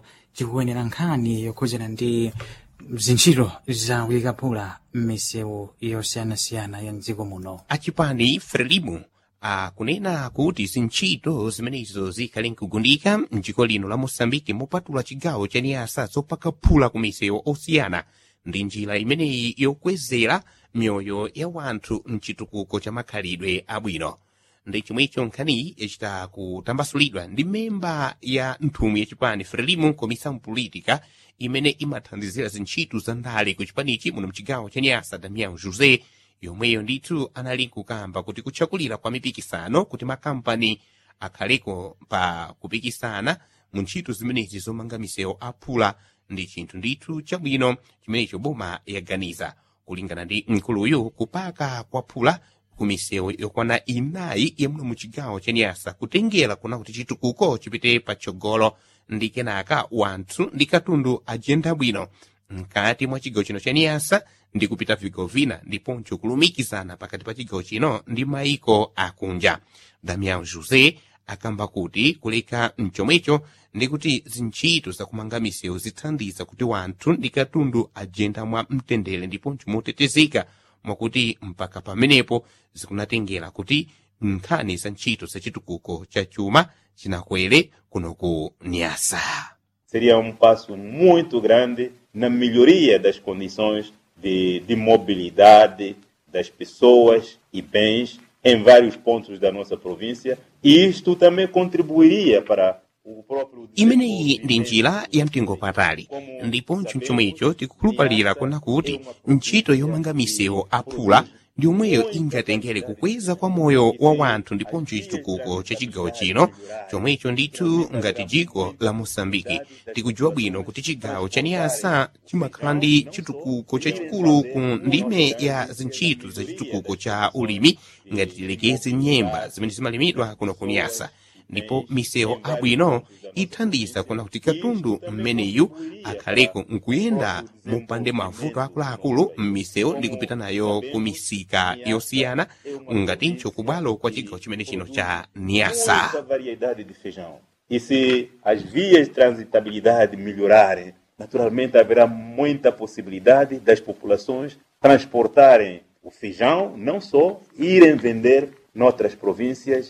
chikuyenera nkhani yokhudzana ndi zintchito za kuyikaphula m'misewu yosiyanasiyana ya mdziko muno achipani frelimu akunena kuti zintchito zimenezo zikhale nkugundika mdziko lino la mosambiki mopatula chigawo cha niyasa zopakaphula ku misewu osiyana ndi njira imeneyi yokwezera mioyo ya wanthu mchitukuko cha makhalidwe abwino ndi chomwecho nkhaniyi yachita kutambasulidwa ndi memba ya nthumwi yachipani frelimu comissão política imene imathandizira zintchito za ndale ku chipanichi muno mchigawo cha nyasa damião josé yomweyo ndithu anali kukamba kuti kutchakulira kwa mipikisano kuti makampani akhaleko pa kupikisana mu ntchito zimenezi zomanga misewu aphula ndi chinthu ndithu chabwino chimenecho boma yaganiza kulingana ndi mkuluyu kupaka kwaphula ku misewu yokwana inayi yamuno mu chigawo cha nyasa kutengera kuna kuti chitukuko chipite patsogolo ndi kenaka wanthu ndi katundu ajenda bwino mkati mwa chigawo chino cha niyasa ndi kupita vigawo vina ndiponso kulumikizana pakati pa chigawo chino ndi maiko akunja damian josé akamba kuti kuleka mchomwecho ndi kuti zintchito zakumanga misewu zithandiza kuti wanthu ndi katundu ajenda mwa mtendere ndiponso motetezeka mwakuti mpaka pamenepo zikunatengera kuti nkhani za ntchito za chitukuko cha chuma chinakwere kuno ku nyasa seria um passo muito grande na melhoria das condições de, de mobilidade das pessoas e bens em vários pontos da nossa província e isto também contribuiria para o próprio imeneyi ndi njira ya mtengo patali ndiponso chomwecho tikukhulupalira kuna kuti ntchito yomanga misewu aphula ndi omweyo ingatengere kukweza kwa moyo wa wanthu ndiponso chitukuko cha chigawo chino chomwecho ndithu ngati dziko la mosambiki tikudziwa bwino kuti chigawo cha niyasa chimakhala ndi chitukuko chachikulu ku ndime ya zintchito za chitukuko cha ulimi ngati tilekeze nyemba zimene zimalimidwa kuno ku niyasa ndipo misewu abwino ithandiza kuna kuti katundu mmeneyu akhaleko nkuyenda mopande mavuto akuluakulu m'misewu ndi kupita nayo ku misika yosiyana ngatinso kubwalo kwa chigawo chimene chino cha niyasa muita variedade de feijão. E se as vias de transitabilidade melhorarem, naturalmente haverá muita possibilidade das populações transportarem o feijão, não só irem vender noutras províncias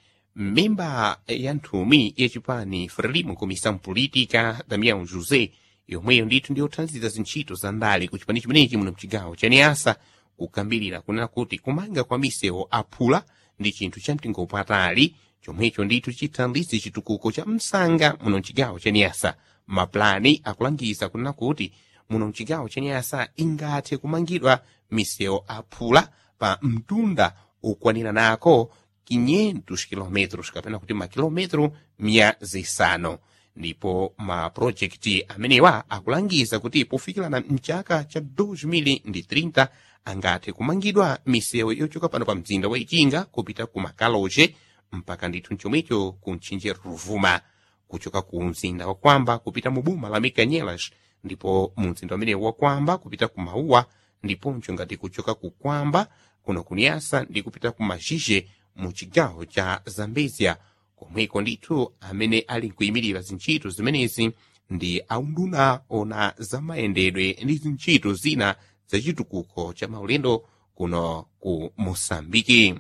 memba ya nthumwi yachipani frelimo comissão política damião josé yomweyo ndithu ndiyothandiza zintchito za ndale ku chipani chimenechi muno mchigawo cha niyasa kukambirira kunena kuti kumanga kwa misewu aphula ndi chinthu cha mtengo patali chomwecho ndithu chithandize chitukuko cha msanga muno mchigawo cha niyasa maplani akulangiza kunena kuti muno mchigawo cha niyasa ingathe kumangidwa misewu aphula pa mtunda okwanira nako 500 kilometros kapena kuti makilometro mia zisanu ndipo mapurojekiti amenewa akulangiza kuti pofikirana mchaka cha 2030 angathe kumangidwa misewu yochoka pano pa mzinda wa ichinga kupita ku makaloche mpaka ndithu mchomwecho ku mtchinje ruvuma kuchoka ku mzinda wa kwamba kupita mu boma la mikanyelas ndipo mu mzinda umenewu wa kwamba kupita ku mauwa ndiponso ngati kuchoka ku kwamba kuno kuniyasa ndi kupita ku mazhizhe mu chigawo cha zambezia komweko ndithu amene ali nkuyimirira zintchito zimenezi ndi aunduna ona zamayendedwe ndi zintchito zina zachitukuko cha maulendo kuno ku mosambiki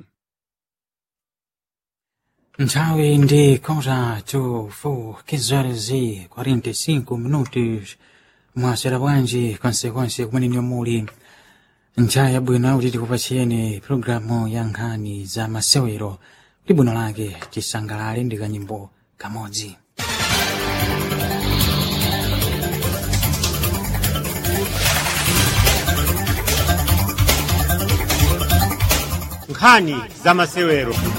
nthawi ndi kota to 4 horas e 45 minutos mwasera bwanji konsekonse kumene muli nthawi yabwino kuti tikupatsiyeni programu ya nkhani za masewero kuti bwino lake tisangalale ndi kanyimbo kamodzi nkhani za masewero